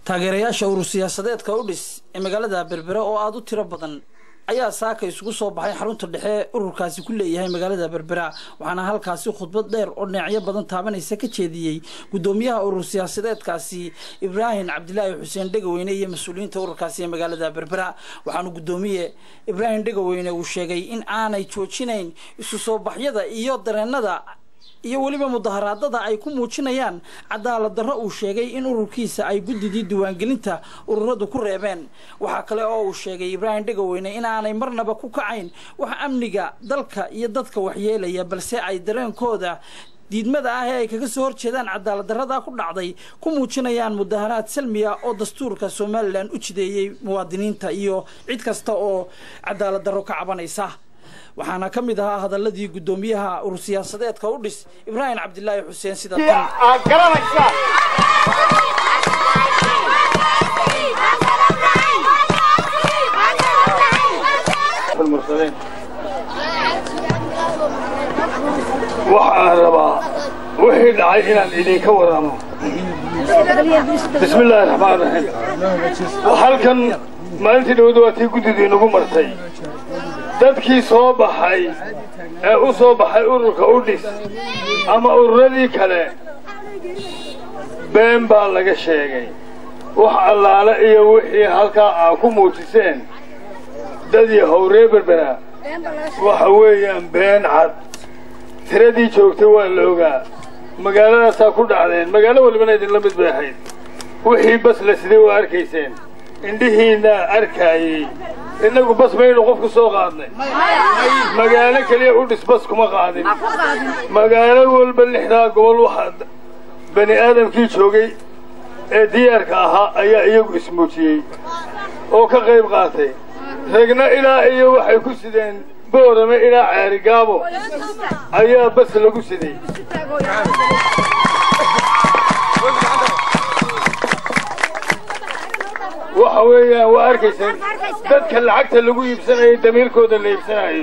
taageerayaasha urur siyaasadeedka u dhis ee magaalada berbera oo aada u tiro badan ayaa saaka isugu soo baxay xarunta dhexe ururkaasi ku leeyahay magaalada berbera waxaana halkaasi khudbad dheer oo dhinacyo badan taabanaysa ka jeediyey guddoomiyaha urur siyaasadeedkaasi ibraahim cabdilaahi xuseen dhegaweyne iyo mas-uuliyiinta ururkaasi ee magaalada berbera waxaanu guddoomiye ibraahim dhegaweyne uu sheegay in aanay joojinayn isu soo baxyada iyo dareenada iyo weliba mudaharaadada ay ku muujinayaan cadaalad darro uu sheegay in ururkiisa ay guddidii diiwaangelinta ururadu ku reebeen waxaa kale oo uu sheegay ibraahim dhegaweyne in aanay marnaba ku kacayn wax amniga dalka iyo dadka waxyeelaya balse ay dareenkooda diidmada ah ee ay kaga soo horjeedaan cadaalad darrada ku dhacday ku muujinayaan mudaharaad salmiya oo dastuurka somalilan u jideeyey muwaadiniinta iyo cid kasta oo cadaalad darro ka cabanaysa waxaana ka mid ahaa hadaladii guddoomiyaha urur siyaasadeedka u dhis ibraahim cabdilaahi xuseen sida tan aad garanaysaa waxaan rabaa wixii dhacay inaan idinka waramo bismi illaahi raxmaan raxiim halkan maalintii dhawada waa tii guddidii nagu martay dadkii soo baxay ee u soo baxay ururka u dhis ama ururadii kale been baa laga sheegay wax allaale iyo wixii halkaa aa ku muujiseen dad yahow ree berbera waxa weeyaan been cad tiradii joogtay waa la ogaa magaaladaasaa ku dhacdeen magaalo walibana idinla mid bay ahayd wixii bas la siday waa arkayseen indhihiinaa arkaayey innagu bas maynu qof ku soo qaadnay magaalo keliya u dhis bas kuma qaadin magaalo walba lixdaa gobol waxaa bani aadamkii joogay ee diyaarka ahaa ayaa iyagu ismuujiyey oo ka qayb qaatay ragna ilaa iyo waxay ku sideen boorame ilaa ceerigaabo ayaa bas lagu siday waxa weeyaan waa arkayseen dadka lacagta lagu iibsanayo damiirkooda la iibsanayo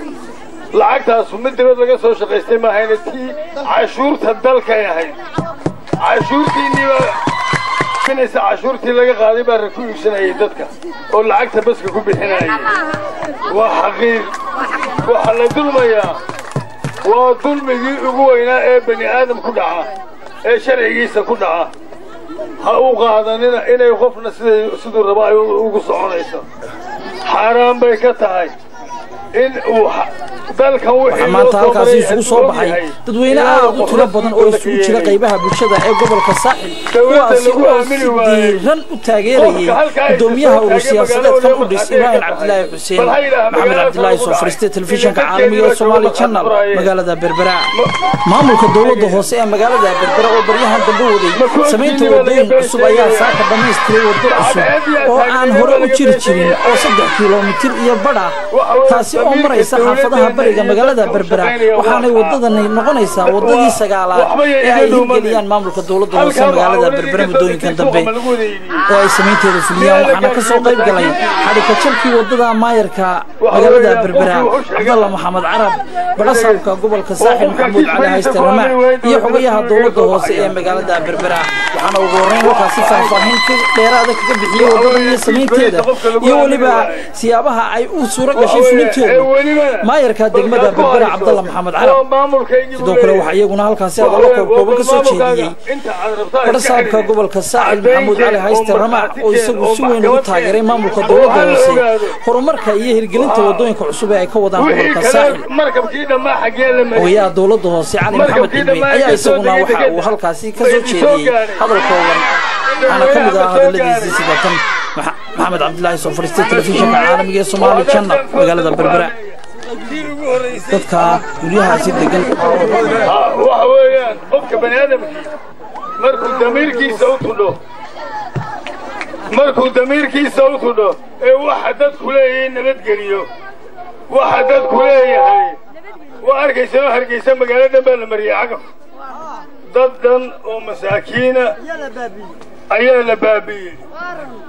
lacagtaasu mid dibad laga soo shaqaystay maahayna tii cashuurta dalkay ahayd cashuurtiinniiba binaysa cashuurtii laga qaaday baa ra ku iibsanayay dadka oo lacagta baska ku bixinayay waa xaqiiq waxaa la dulmayaa waa dulmigii ugu weynaa ee bani aadam ku dhaca ee sharcigiisa ku dhaca ha u qaadanina inay qofna siday siduu raba ay ugu soconayso xaaraan bay ka tahay in uu dalkan waxaa maanta halkaasi isugu soo baxay dadweyne aad u tiro badan oo isugu jira qaybaha bulshada ee gobolka saaxil kuwaasi oo si diiran u taageerayay guddoomiyaha urur siyaasadeedkan u dhis ibraahim cabdilaahi xuseen maxamed cabdilaahi soo fariistay telefishinka caalamiga ee somaali channel magaalada berbera maamulka dowladda hoose ee magaalada berbera oo baryahan dambe waday samaynta wadooyin cusub ayaa saaka dhammaystiray waddo cusub oo aan hore u jiri jirin oo saddex kilomitir iyo badh ah taasi oo maraysa xaafadaha bariga magaalada berbera waxaanay wadadani noqonaysaa wadadii sagaalaad ee ay hirgeliyaan maamulka dowladda hoose magaalada berbera muddooyinkan dambe oo ay samaynteeda fuliyaan waxaana ka soo qayb galay xadhika jalkii wadada maayarka magaalada berbera cabdalla maxamed carab badhasaabka gobolka saaxil maxamuud cali hayste ramaac iyo xogayaha dowladda hoose ee magaalada berbera waxaana ugu horreyn halkaasi faahfaahin dheeraada kaga bixiyey wadada iyo samaynteeda iyo weliba siyaabaha ay u suuro gashay fulinteedu maayarka degmada berbera cabdalla maxamed carab sidoo kale waxaa iyaguna halkaasi hadallo koobkooban ka soo jeediyey badhasaabka gobolka saaxil maxamuud cali hayste ramaac oo isagu si weyn ugu taageeray maamulka dowladda hoose horumarka iyo hirgelinta wadooyinka cusub ee ay ka wadaan gobolka saaxil ogayaha dowladda hoose cali maxamed cilmi ayaa isaguna waxa uu halkaasi ka soo jeediyey hadal kooban waxaana ka mid ah hadalladiisii sida tan maxamed cabdilaahi soo fariistay telefishinka caalamiga ee somaali channel magaalada berbera dadka guryahaasi degan waxa weeyaan qofka bani aadamkii markuu damiirkiisa u tudho markuu damiirkiisa u tudho ee waxa dadku leeyahay nabadgeliyo waxa dadku leeyahay waa arkaysanoo hargaysa magaalo dhan baa la mariyey cagaf dad dhan oo masaakiina ayaa la baabi'iyey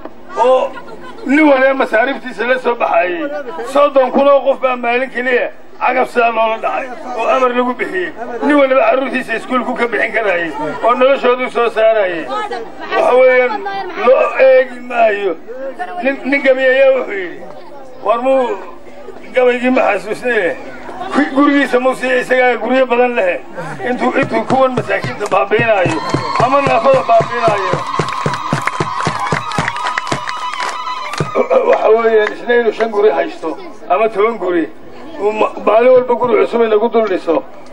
oo nin walaa masaariiftiisa la soo baxayey soddon kun oo qof baa maalin keliya cagab sidaa loola dhacay oo amar lagu bixiyey nin waliba carruurtiisa iskuulku ka bixin karayay oo noloshoodu soo saarayay waxa weeyaan loo eegi maayo nin gabi ayaa wuxuu yidhi war muu gabaygii ma xasuusnaye gurigiisa muusiya isagaa guryo badan leh intuu intuu kuwan masaakiinta baabiinaayo ama naafada baabiinaayo waxa weeyaan isna inuu shan guri haysto ama toban guri maalin walba guri cusub inagu dul dhiso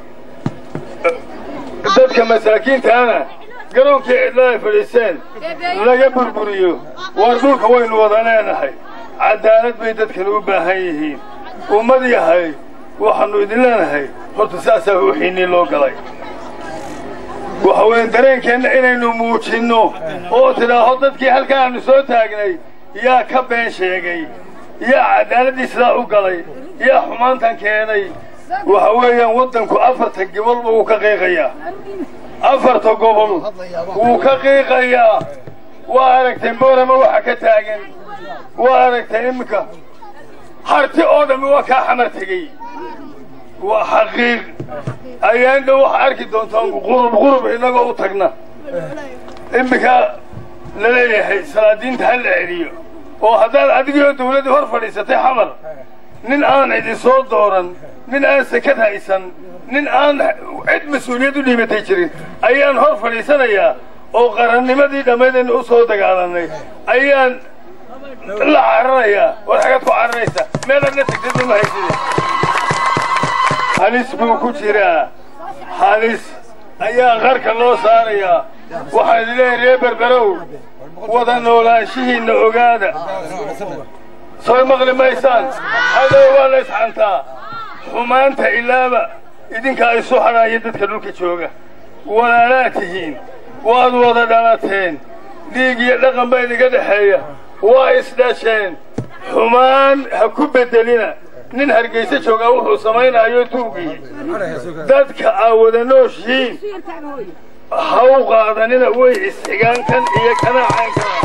dadka masaakiintaana garoonkii cidla ay fadhiiseen laga burburiyo waar dhulka waynu wada leenahay cadaalad bay dadkan u baahan yihiin ummad yahay waxaannu idin leenahay horta saasaa wixiinnii loo galay waxa weeye dareenkeenna inaynu muujinno oo tidhaaho dadkii halkaa aannu soo taagnay yaa ka been sheegay yaa cadaaladii sidaa u galay yaa xumaantan keenay waxa weeyaan waddanku afarta gobolba wuu ka qiiqayaa afarta gobol wuu ka qiiqayaa waa aragtay boorama waxa ka taagan waa aragtay iminka harti oo dhammi waa kaa xamar tegey waa xaqiiq ayaandha waxa arki doontaan qurub qurub innagoo u tagna iminka la leeyahay salaadiinta ha la celiyo oo haddaad adigoo dawladdii hor fadhiisatay xamar nin aan idin soo dooran nin aan sakad haysan nin aan cid mas-uuliyad u dhiibatay jirin ayaan hor fadhiisanayaa oo qarannimadii dhammaydaynu u soo dagaalannay ayaan la cararayaa war xagaad ku cararaysa meelaadna tagtid uma hayside halis buu ku jiraa halis ayaa qarka loo saarayaa waxaan idin leeyahay reer berberow wada noolaanshihiinna ogaada soo maqli maysaan hadow waa la isxantaa xumaanta ilaaba idinkaa isu hadhaaya dadka dhulka jooga walaalaad tihiin waad wada dhalateen dhiig iyo dhaqan baa idinka dhexeeya waa isdhasheen xumaan ha ku beddelina nin hargayso joogaa wuxuu samaynaayo tuugii dadka aa wada nooshihiin ha u qaadanina way isxigaan kan iyo kanaacan kana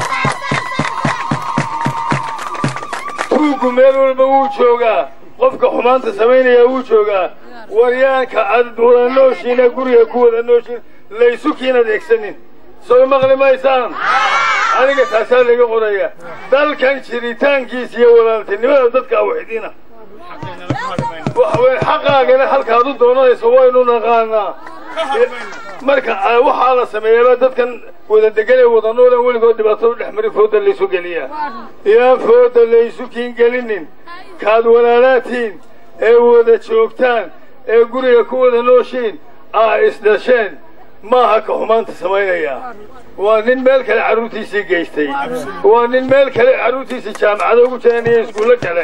tuuggu meel walba wuu joogaa qofka xumaanta samaynaya wuu joogaa waryaanka aad wada nooshiina guriga ku wada nooshiin laysu kiin adeegsanin soo maqli maysaan aniga taasaa laga qoraya dalkan jiritaankiisa iyo walaaltinimada dadkaa waxidina waxa weye xaqaagana halkaad u doonanayso waynu naqaanaa marka waxaa la sameeyaba dadkan wada degan ee wada noolan weligood dhibaato dhex mari fooda laysu geliyaa yaan fooda laysu kiin gelinin kaad walaalaatiin ee wada joogtaan ee guriga ku wada nooshiin aa isdhasheen maaha ka xumaanta samaynaya waa nin meel kale carruurtiisii geystay waa nin meel kale carruurtiisii jaamacado ugu jiraan iyo iskuullo kale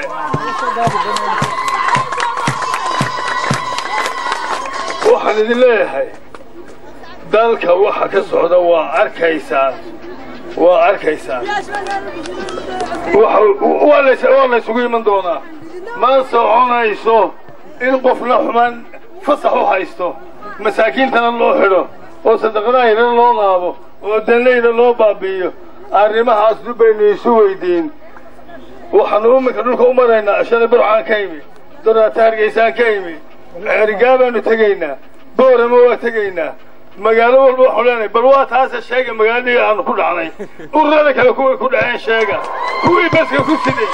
waxaan idin leeyahay dalka waxa ka socda waa arkaysaan waa arkaysaan waa laysugu iman doonaa ma soconayso in qofna xumaan fasax u haysto masaakiintana loo xidho oo sadaqadaahina loo laabo oo danlayda loo baabi'iyo arrimahaas dib baynu isu weydiin waxaannu iminka dhulka u maraynaa shalay burcaan ka imi doraata hargeysaan ka imi ceerigaa baanu tegaynaa boorama waa tegaynaa magaalo walba waxu leenahay bal waa taase sheega magaaladii aanu ku dhacnay ururada kale kuway ku dhaceen sheega kuwii baska ku siday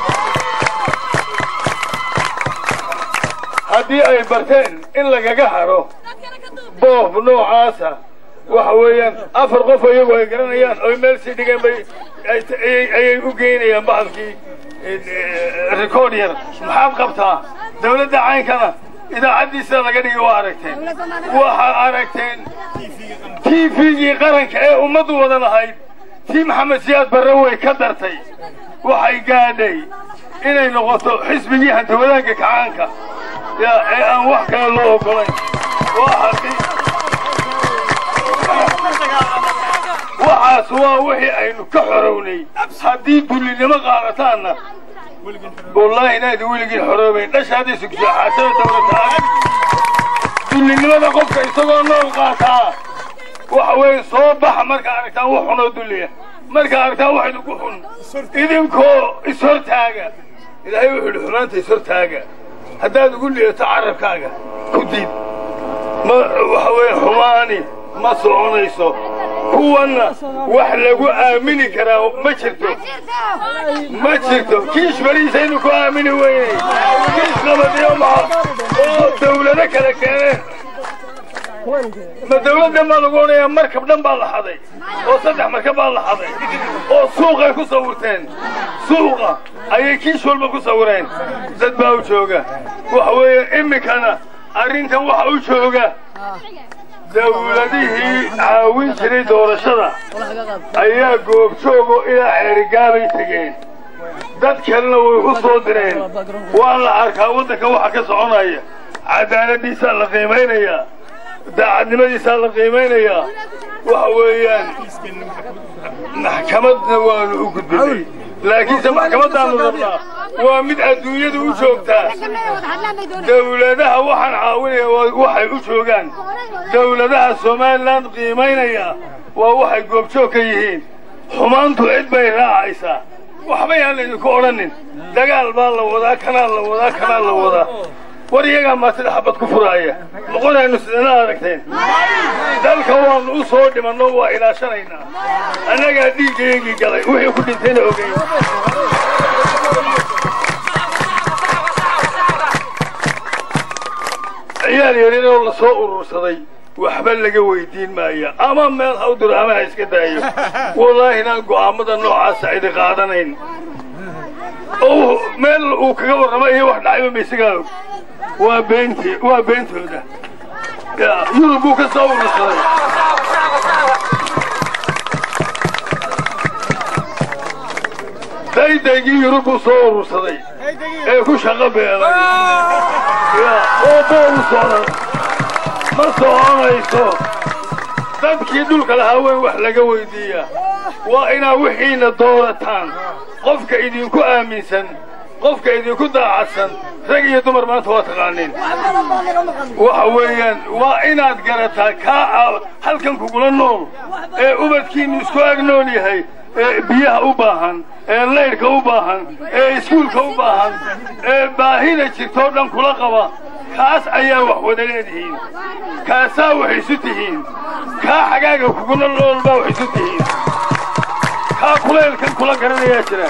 haddii ay barteen in lagaga haro boob noocaasa waxa weeyaan afar qof iyagu ay garanayaan oy meel sii dhigeen bay ayay u geynayaan bahalkii record yar maxaad qabtaa dawladda caynkana idaacaddii sida laga dhigay waa aragteen waxaad aragteen t v-gii qaranka ee ummaddu wada lahayd tii maxamed siyaad barre way ka dartay waxay gaadhay inay noqoto xisbigii hantawadaanka kacaanka ee aan wax kale loo ogolayn waxaas waa wixii aynu ka xorownay haddii dullinimo qaadataanna wallaahi inaadi weligiin xoroobayn dhashaadii sugsaaxaasada dawlata dullinimada qofka isagoo nool qaataa waxa weeye soo baxa markaa aragtaan wax xunoo dulliya markaa aragtaan wax idinku xun idinkoo ishortaaga ilaahay wuxuu yidhi xumaanta ishortaaga haddaad ugu liidato carabkaaga ku diid ma waxa weeye xumaani ma soconayso kuwanna wax lagu aamini karaa ma jirto ma jirto kiish bariisaynu ku aamini weynay kiish qabadiyo maxa oo dawlado kale keeneen ma dawladdan baa lagu odhanayaa markab dhan baa la xaday oo saddex markab baa la xaday oo suuqay ku sawirteen suuqa ayay kiish walba ku sawireen dad baa u jooga waxa weeye iminkana arrintan waxa u jooga dawladihii caawin jiray doorashada ayaa goobjoogo ilaa xeerigaabay tegeen dad kalena way u soo direen waa la arkaa waddanka waxa ka soconaya cadaaladdiisaa la qiimaynayaa daacadnimadiisaa la qiimaynayaa waxa weeyaan maxkamadna waanu u gudbinay laakiinse maxkamaddaannu rabnaa waa mid adduunyada u joogtaa dawladaha waxaan caawinaya waxay u joogaan dawladaha somalilan qiimaynaya waa waxay goobjoog ka yihiin xumaantu cid bay raacaysaa waxba yaan laydinku odhanin dagaal baa la wadaa kanaa la wadaa kanaa la wadaa war iyagaa maa sida xabad ku furaaya noqonaynu sidana aragteen dalka waannu u soo dhimanno waa ilaashanaynaa annagaa dhiiggayagii galay wixii ku dhintayna ogeyn ciyaal yaryaroo la soo urursaday waxba laga weydiin maaya ama meel ha u diro ama ha iska daayo wallaahi inaan go'aammada noocaasa cidi qaadanayn oo meel uu kaga warramo iyo wax dhacayba ma isagaa og waa beent waa beentooda yurub buu ka soo urursaday daydaygii yurub buu soo urursaday ee ku shaqo beelay oo bool u socda ma soconayso dadkii dhulka lahaa weyn wax laga weydiiyaa waa inaad wixiina doorataan qofka idinku aaminsan qofka idinku daacadsan rag iyo dumar maanta waa taqaaniin waxa weeyaan waa inaad garataa kaa halkan kugula nool ee ubadkiinnu isku ag nool yahay ee biyaha u baahan ee laydhka u baahan ee iskuulka u baahan ee baahida jirtoo dhan kula qaba kaas ayaa wax wada leedihiin kaasaa wax isu tihiin kaa xagaaga kugula nool baa wax isu tihiin kaa kulaylkan kula garanayaa jira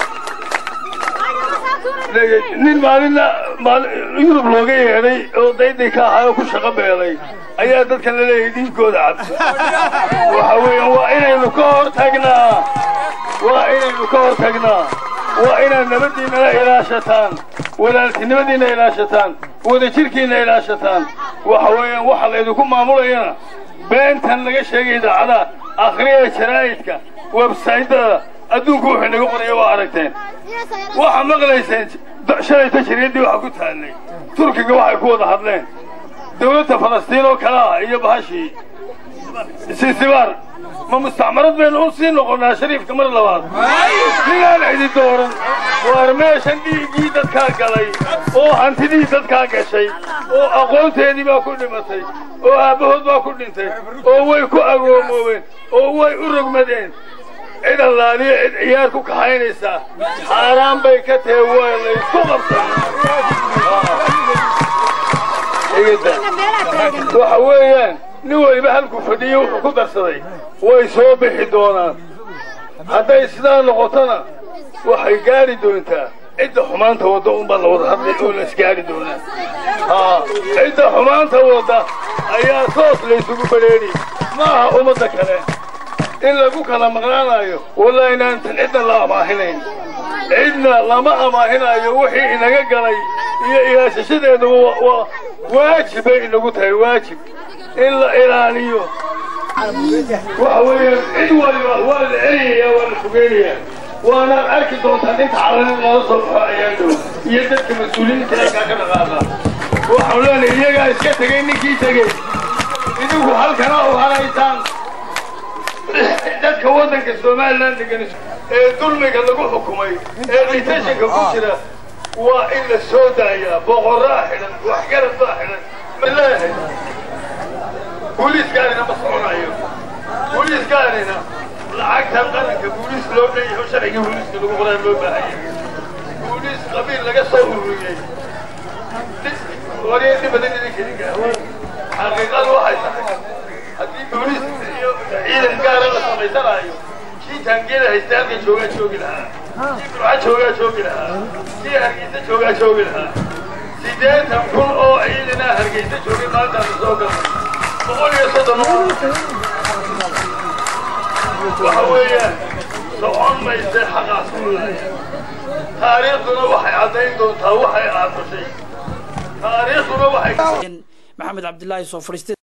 nin maalinna yurub looga yeedhay oo dayday ka ahaa oo ku shaqo beelay ayaa dadkan la leeyahay dhiiggooda cabsi waxa weeyaan waa inaynu ka hor tagnaa waa inaynu ka hor tagnaa waa inaad nabaddiinnala ilaashataan walaaltinimadiinna ilaashataan wadajirkiinna ilaashataan waxa weeyaan waxa laydinku maamulayana beentan laga sheegay idaacadaha akhriya jaraa'idka websaytada adduunku wuxuu inaga qoraya waa aragteen waxaa maqlayseen shalayta jariyaddii waxa ku taallay turkiga waxay ku wada hadleen dawladda falastiin oo kale ah iyo bahashii sinsibaar ma mustacmarad baynu u sii noqonnaa shariifka mar labaad ninaan cidi dooran waar meeshan dhiiggii dadkaa galay oo hantidii dadkaa gashay oo aqoonteedii baa ku dhimatay oo aabbahood baa ku dhintay oo way ku agoomoobeen oo way u rogmadeen cid allaaliyo cid ciyaar ku kaxaynaysaa xaaraan bay ka tahe waa laysku qabsan waxa weeyaan nin weliba halkuu fadhiyo wuxuu ku darsaday way soo bixi doonaan hadday sidaa noqotona waxay gaari doontaa cidda xumaanta wadda unbaa la wada hadlay oo la isgaari doonaa haa cidda xumaanta wadda ayaa soos laysugu badheeni ma aha ummadda kale in lagu kala maqnaanayo wallahi inaantan cidna la amaahinayn cidna lama amaahinayo wixii inaga galay iyo ilaashashadeeda waajib bay inagu tahay waajib in la ilaaliyo waxa weeyaan cid waliba waa la celinayaa waa la fogeynayaa waanaad arki doontaa ninka calanin lala soo baxo ayaa dhow iyo dadka mas-uuliyiinta halkaa ka dhaqaaqa waxaan leenahay iyagaa iska tegey ninkii tegey idinku halkana u haraysaan dadka waddanka somalilan degan ee dulmiga lagu xukumay ee ditashanka ku jira waa in la soo daayaa boqorraa xidhan waxgarad baa xidhan malaahay booliiskaanina ma soconayo booliiskaanina lacagtan qaranka booliis loo dhanyaho sharcigii booliiska lagu qoraa loo baahanya booliis qabiil laga soo ururiyey wariya inta badan idinkani gaawaan xaqiiqadu waxay tahay haddii booliis iyo ciidan gaara la samaysanaayo kii taangiyada haysta halkan joogaa joogi lahaa kii burca joogaa joogi lahaa kii hargeysa joogaa joogi lahaa siddeetan kun oo ciidanaa hargeysa joogay maalintaasa soo galnay boqol iyo soddon waxa weeyaan socon mayse xaqaas kuulaaya taariikhduna waxay caddayn doontaa waxay aadushay taariikhduna waxay maxamed cabdilaahi soo fadhiistay